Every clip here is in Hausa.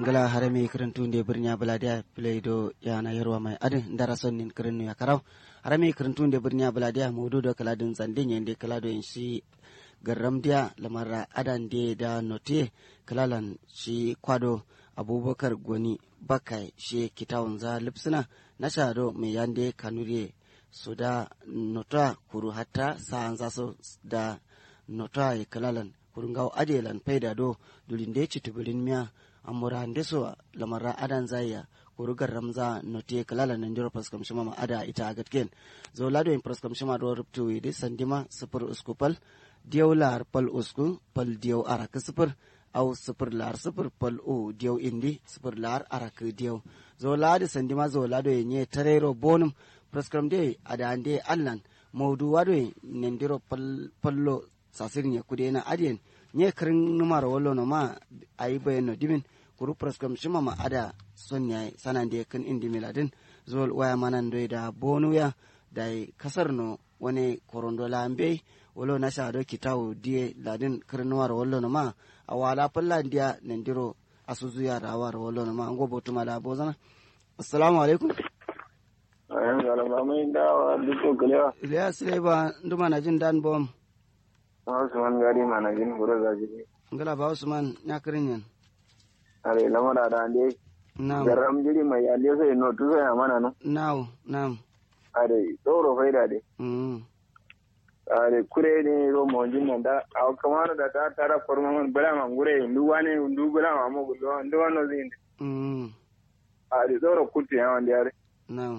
ngala harame kirintunde birnya baladiya playdo yana yarwa mai adin dara sonnin kirinu ya karau harame kirintunde birnya baladiya mudu da kaladin zandin yende kalado yin shi garram dia lamara adan de da note kalalan shi kwado abubakar goni bakai shi kitawun za lipsina na shado mai yande kanure su da nota kuru hatta sa'an zasu da nota ya kalalan kurungaw adelan payda do dulinde citubirin miya amura ndeso lamara adan zaya kurugar ramza note kalala nan jiro praskam shima ma ada ita agatken zo lado in praskam shima do ruptu ide sandima sifir usku pal diyaw lar pal usku pal diyaw arak sifir aw sifir lar sifir pal o diyaw indi sifir lar arak diyaw zo lado sandima zo lado yenye tarero bonum praskam de ada ande allan mawdu wado nendiro pal pallo sasirin ya kude na adiyan nye kirin numar wallo no ma ayi bayan no dimin kuru praskam shima ma ada son ya sanan da kan indi miladin zol waya manan do da bonu ya da kasar no wani korondo lambe wolo na sha do kitawu die ladin kirin numar wallo no ma awala palla dia nendiro asuzu ya rawar wallo no ma ngo botuma da bozana assalamu alaikum ayan galama mai dawa duk kalewa Ilyas Leba nduma na jin dan bom Usman gari mana jin gura za ji. ngala ba Usman nya kirin yan Are lamara da ande now garam jiri mai ande sai no tu sai mana no. now now Are tsoro faida de. mm Are kure ne ro mo jin nan da aw kamar da ta tara forma man bala man gure ndu wane ndu bala ma mo gulo ndu wano zin. mm Are tsoro kuti ya wande are. now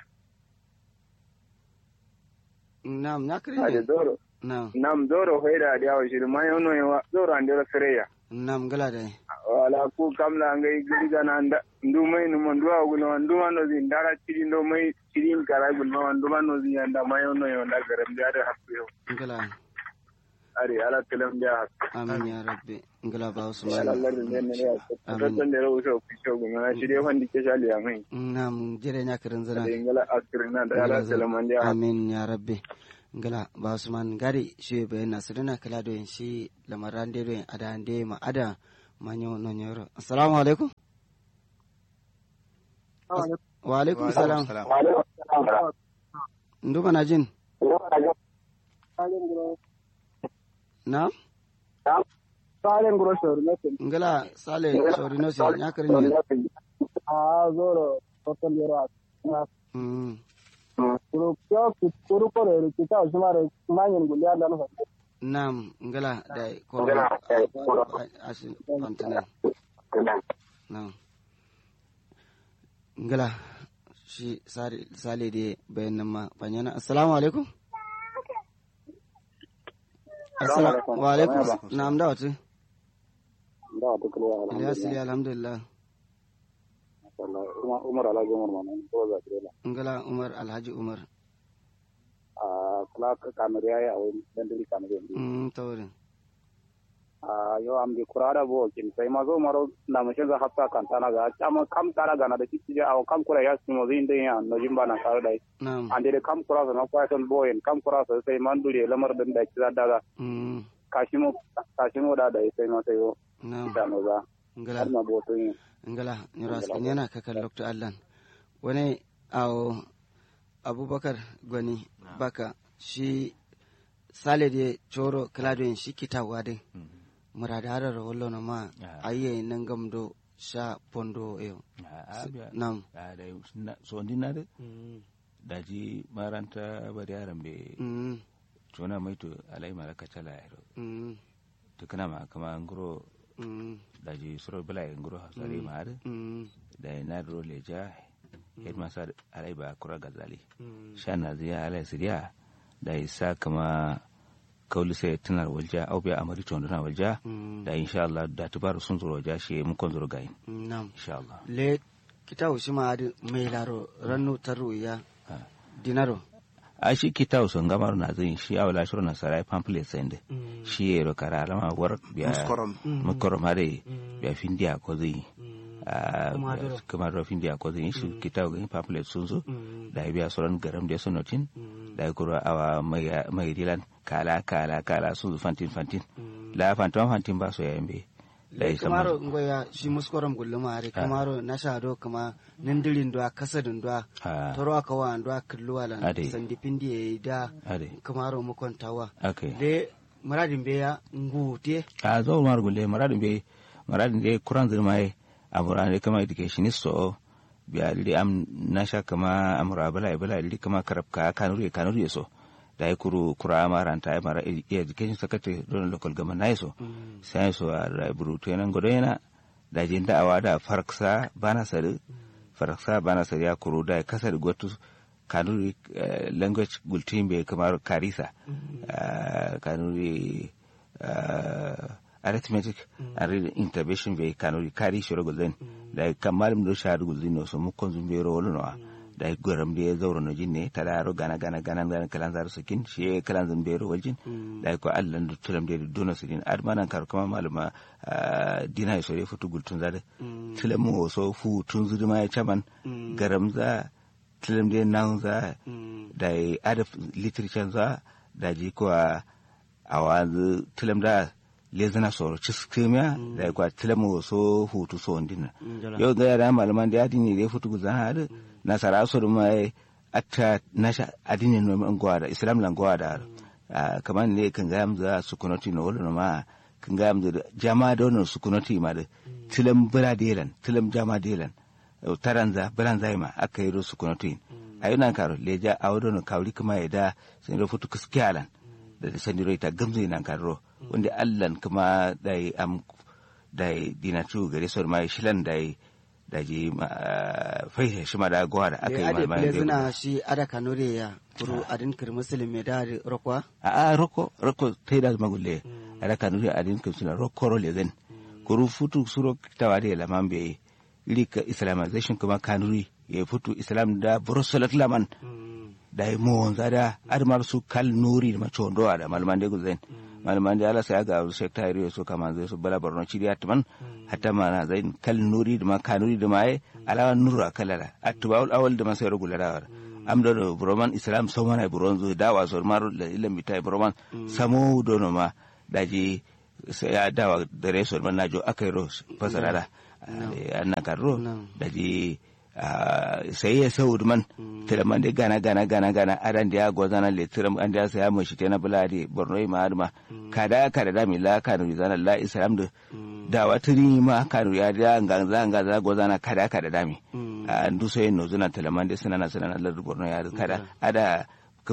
now nya kirin Are yan tsoro. now Nam tsoro faida da yawo shi ma yono yawa tsoro ande ra freya. now ngala dai wala ku kamla ngai giri gana nda ndu mai no ndu wa gulo ndu wano zin dara ciri ndo mai ciri kara gulo ndu wano zin anda mayo no yo nda garam da da hakku yo ngala ari ala telam da amin ya rabbi ngala ba ala Usman Allah ne ne ya Amin. ta tan da ro so ku so gu na shirye wandi ke shali ya mai nam jere nya kirin zana da ingala askirina da ala telam da amin ya rabbi ngala ba Usman gari shi bayan nasirina kala do yin shi lamaran de do yin ada ande ma ada manyo no nyoro assalamu alaikum wa alaikum salam nduma na jin na Salen grocery ne ngala sale sori no se nya kirin yan a zoro total yero na mm kuru kyo kuru ko re kita usmare manyen gulia da no nam ngala da korona asin kontinen nam ngala shi sare sale de bayan nan ma banyana assalamu alaikum assalamu wa alaikum nam da wata da to kula ilyas ya alhamdulillah Allah umar ala gomar man ko za kire ngala umar alhaji umar a kala ka kamere ya a wani dan dili kamere mm tawrin a yo am di kurara bo kin sai ma zo maro na mu shiga hatta kan tana ga chama kam tara ga na da kiti a kam kura ya simo zin de ya no jimba na kar dai nam ande de kam kura na kwa ton boyen kam kura sai man dure lamar dan da kira daga mm kashimo kashimo da da sai no sai yo nam da no za ngala har ma bo to yin ngala nyuras kenyana kakan lokto allan wani awo abubakar gwani baka shi sale de coro kladoyin shi kitawa din murada harar wallo na ma ayye nan gamdo sha pondo yo nam so ndinare daji maranta bari yaran be mm tuna maito alai mara kacala yaro mm to kana ma kama nguro mm daji suro bala nguro hasari mar mm da na ro leja head masa alai ba kura gazali mm shana ziya alai siriya da isa kama kauli sai tunar walja au biya amari tondo na walja mm da insha Allah da tubaru sun zuro ja shi mun kon zuro gayin nam insha Allah le kitawu shi ma adi mai laro rannu taru ya Ah. dinaro a shi kita so ngamar na zin shi awla shuru na sarai pamphlet sende mm shi yero kara alama war biya Muskorom. muskorom hare Mm. biya findiya ko zai mm a Kuma doro. kuma ro findiya ko zai shi kita ga pamphlet sun zo mm da biya sauran garam da sonotin mm da kuro awa mai mai dilan kala kala kala sun zo fantin fantin mm la fantin fantin ba so yambe da ya kamaro ngoya shi muskoram gulluma are kamaro na shado kuma nindirin do kasadin do Ah. toro aka wa ando kulluwa lan Ade. sandi pindi e da ade kamaro mu kontawa okay le maradin be ya ngute a zo mar gulle maradin be maradin de kuran zirma ye amura ne kama educationist so biya li am nasha kama amura bala bala li kama karabka kanuri kanuri so da ya kuru kura maranta ya mara e- education secretary don local government na so sai so a raiburu to nan godo yana da jin da'awa da farksa bana sare farksa bana sare ya kuru da ya kasar gotu kanuri eh, language gultin be kamar karisa ah, kanuri ah, arithmetic and reading intervention be kanuri kari shiro gulden da kamar mu sha gulden no so mu konzum be ro no da goram de zauro no jinne tada ro gana gana gana gana kalan zar sakin shi kalan zan be ro waljin da ko Allah da tulam de dona sirin admanan kar kuma maluma ah, dina so re futu gultun zade tulam mo so fu tun zuduma ya chaman garam za tulam de nan za da adab literature za da ji ko a wanzu tulam da lezana soro ciskimiya da kwa tilamu so hutu so ndina yau ga yara malaman da adini da futu guzan hadu nasara so da mai atta nasha adini no man gwada islam lan gwada kamar ne kan ga yamza sukunati no wala ma kan ga yamza jama da wannan sukunati ma da tilam bira delan tilam jama delan taranza biranza ma aka yi sukunati ayunan karo leja awdono kawri kuma ya da sun ro futu kiskiyalan da sandiro ita gamzo nan karo wanda allan kuma dai am dai dinatu gare so mai shilan dai da ji fai shi ma da gwa da aka yi ade ma ple zina shi ada kanore ya kuru adin kir muslim me da rokwa a a roko roko tai da magulle ada kanuri adin kun suna roko ro lezen kuru futu suro tawade la mambe lika islamization kuma kanuri ya futu islam da brussels laman da yi mowon zada adamar su kal nuri da mace wando da malaman da guzen malaman da ala sai ga shek tayri so kama zai su bala barno chiri atman hatta mana zai kal nuri da ma kanuri da mai alawa nuru akalala atbaul awal da masai rugula da am do broman islam so mana bronzo dawa so maru da ilan bitai broman samo dono ma daji sai ya dawa da reso man najo akai ro fasara da annan karro daji sai ya sau man tilaman de gana gana gana gana adan da ya gozana le tiram an da saya mu shi tana bulade borno ma adma kada kada da mi la kanu zana la islam da da watiri ma kanu ya da ngan za ngan za gozana kada kada da mi an du sai no zuna tilaman de sunana sunana la borno ya kada ada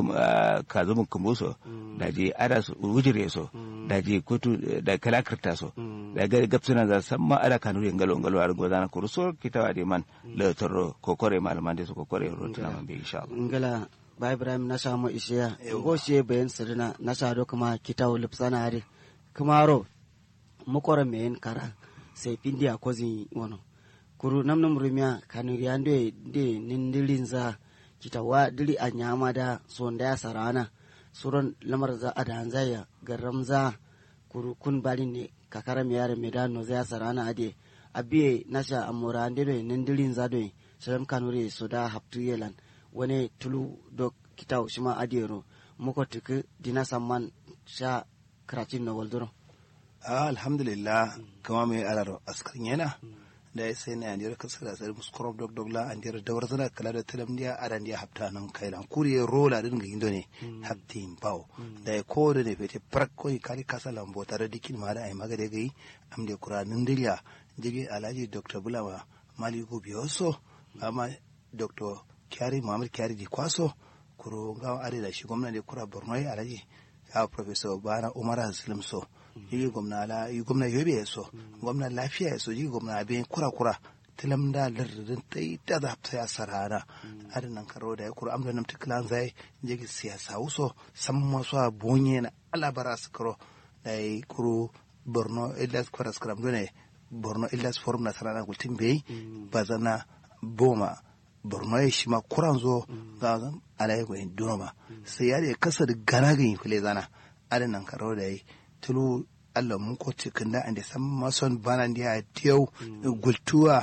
ka zumun kumbuso da je ada su wujire so da je kutu da kalakirta so da ga gapsuna za san ma ada kanu yin galo galo ar gozana kuru so kitawa de man le toro kokore malaman de so kokore ro tuna man be insha Allah ngala ba ibrahim na samu ishiya go she bayan sirina na sado kuma kitawo lipsana are kuma ro mukora men kara sai pindi a kozi wono kuru namnum rumia kanu yande de nindilinza kitawa dili a nyama da sonda ya sarana suron lamar za a da hanzaya garam za kuru kun bali ne kakara mi yare medano za ya sarana ade abiye nasha amura ande do nindilin za do salam kanure so da haptu yelan wani tulu do kitaw shima adero muko tuku dina samman sha karatin na walduro alhamdulillah kama mai alar askarin yana da ya sai na yandir kasa da sai muskorob dog dog la andir da warzana kala da talam dia aran dia hapta nan kailan kuri rola din ga indo ne haptin bawo da ya ko da ne fete prak ko kali kasa lambo tare dikin ma da ai magade gai am de kuranin diliya jige alhaji dr bulama maliku biyoso amma dr kyari muhammad kyari di kwaso kuro ga are da shi gwamnati kura borno alhaji ya professor bana umar haslim so yi gwamna la yi gwamna yobe ya so gwamna lafiya ya so yi gwamna abin kura kura tilam da lardin ta yi ta da ta ya sarana adinan karo da ya kura amda nam tiklan zai jigi siyasa wuso san masu a bonye na alabara su karo da ya kuro borno illas kwaras karam dole borno illas forum na sarana gultin bai bazana boma borno ya shi ma kuran zo ga zan alayi gwayin dunoma sai ya da kasa da gana ganyi fule zana adinan karo da ya tulu Allah mun ko cikin da ande san mason bana dia tiyo gultuwa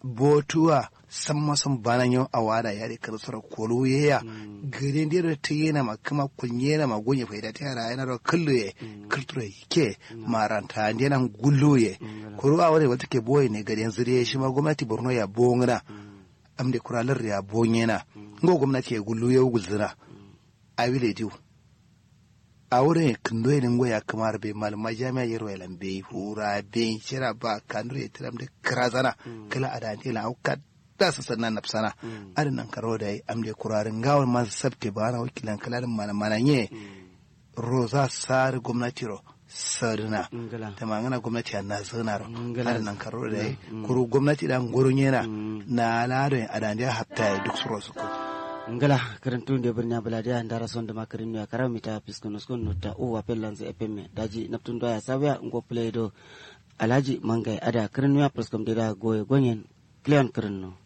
botuwa san masan banan yau a wada ya da karsar kolo ya ya gare da ta yana ma kuma kunye na ma gonye faida ta yara yana da kallo ya kultura ke maranta da yana gullo ya koro a wani wata ke boye ne gari yanzu ya shi ma gwamnati borno ya bongana am da kuralar ya bonye na ngo gwamnati ya gullo ya gulzina a wile diu a wurin kindo ya ningo ya kamar bai malama jami'a yaro ya lambe hura bai shira ba kanur ya tiram da kirazana kala a dante la auka da su sannan na sana adin nan karo da amde kurarin gawar masu sabte ba na wakilan kalalin malamana nye roza sar gwamnati ro sarina da mangana gwamnati a na zana ro adin nan karo da kuru gwamnati dan gurun yana na ladon a dante hatta duk su rosu ko ngala karantu de birnya baladiya ndara sonde makarin ya karaw mita piskono skon nota o wapel lanze epemme daji naptun doya sabya ngo play do alaji mangay ada karin ya preskom dira goye gonyen kleon karin no